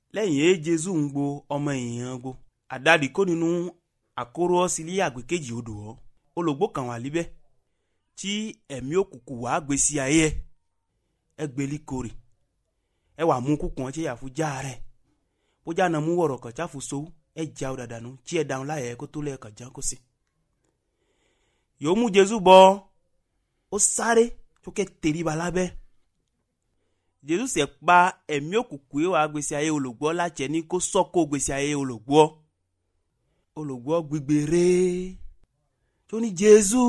lẹ́yìn èé jésù ń gbo ọmọ èèyàn gbo àdàdì kó nínú àkóró ọsílẹ̀ àgbẹ̀ kejì odò ọ́ olùgbò kan wà líbẹ̀ tí ẹ̀mí òkùnkùn wàá gbé sí ayé ẹ ẹ gbélé korè ẹ wà mú kúkùn ọtí yàfu já rẹ bójá nà mú wọ̀rọ̀ kàn jáfu sowó ẹ já ọ dàdànù tí ẹ dáhùn láyẹ̀ kó tó lẹ́ẹ̀kan já kó sí. yòó mú jésù bọ ó sáré tó kẹ́ tẹríba lábẹ́ jésù sẹ̀ pa ẹ̀mí òkùnkùn yìí wàá gbèsè ayé olùgbọ́ láti ẹni kó sọ́kò gbèsè ayé olùgbọ́ olùgbọ́ gbígbé rèé tó ní jésù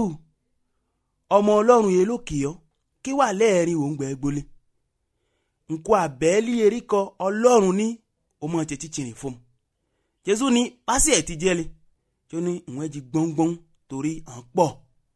ọmọ ọlọ́run yẹn lókè ọ́ kí wà lẹ́ẹ̀rin òun gbẹ́ gbolé nkó àbẹ́ẹ́lì eríkọ ọlọ́run ní ọmọ tètè tìrìn fún un jésù ní pásì ẹ̀ ti jẹ́lẹ̀ tó ní ìwọ̀n ẹ̀jì gbọ́ngbọ́n torí à ń pọ̀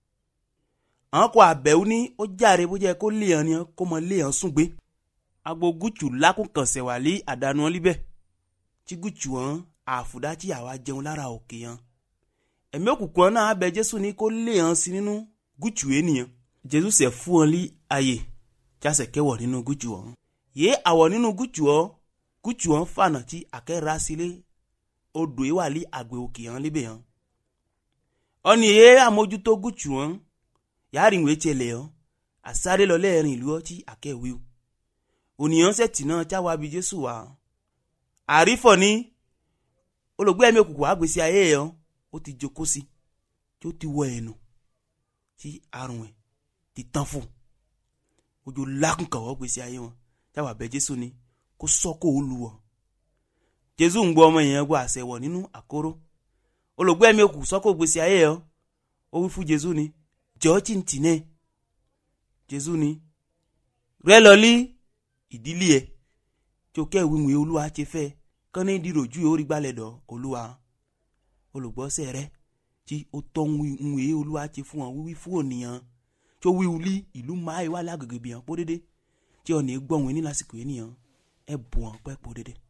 àwọn kò àbẹ̀wò ní ó járe bó jẹ́ kó lé hàn ní kó mọ lé hàn sùn gbé agbo gúútsù lákùnkànsẹ̀ wà lé àdánù ọ́ líbẹ̀ tí gúútsù hàn àfùdá tí àwa jẹun lára òkè hàn ẹ̀mí òkùnkùn náà abẹ jésù ní kó lé hàn sí nínú gúútsù ènìyàn jésù sẹ̀ fún wọn lé ààyè jásẹ̀ kẹwọ̀ nínú gúútsù ọ̀hún yé àwọ̀ nínú gúútsù ọ́ gúútsù ọ̀hún fànà tí àkẹ́rà sílé odò yìí wà lé àgbẹ̀ òkè hàn líbẹ̀ hàn ọ̀nì yé àmójútó gúútsù ọ̀hún yàrá ìwé tiẹ̀lẹ̀ ọ́ àsáré lọ lẹ́ẹ̀rin ìlú ọ́ tí àkẹ́wé o ònìyàn sẹ̀tì náà jáwá bí jésù wá àrífọ̀ ní olùgbé ẹ̀mí òkùnkùn àgbèsí ayé ẹ̀ ọ́ ó ti jókòó sí tí ó ti wọ ẹ̀nu tí àrùn ẹ̀ ti tán fún ojú lákùnkàwọ́ gbèsè ayé wọn jáwá bẹ jésù ní kó sọ́kò ó lu wọ̀ jésù ń gbọ́ ọmọ yẹn gbọ́ àṣẹ wọ̀ nínú àkóró olùgbé ẹ̀mí òkùnkùn sọ́kò gbèsè ayé ẹ̀ ọ́ ó wí fún jésù ní jọ́ tí ń tì náà jésù ní rẹ́ lọ lí ìdílé ẹ tí o kẹ́wé ìwé olúwa ti fẹ́ kán ní ìdíròjú yóò rí gbalẹ̀ dọ̀ olúwa olùgbọ́sẹ̀ rẹ tí o tọ́ ìwé olúwa ti fún ọ wíwí fún ònìyàn tí o wí wuli ìlú máa wà lágbègbè bìyàn pọ́ dédé tí ọ̀nà gbọ̀wé ní lásìkò ènìyàn ẹ bù wọn pẹ́ pọ́ dédé.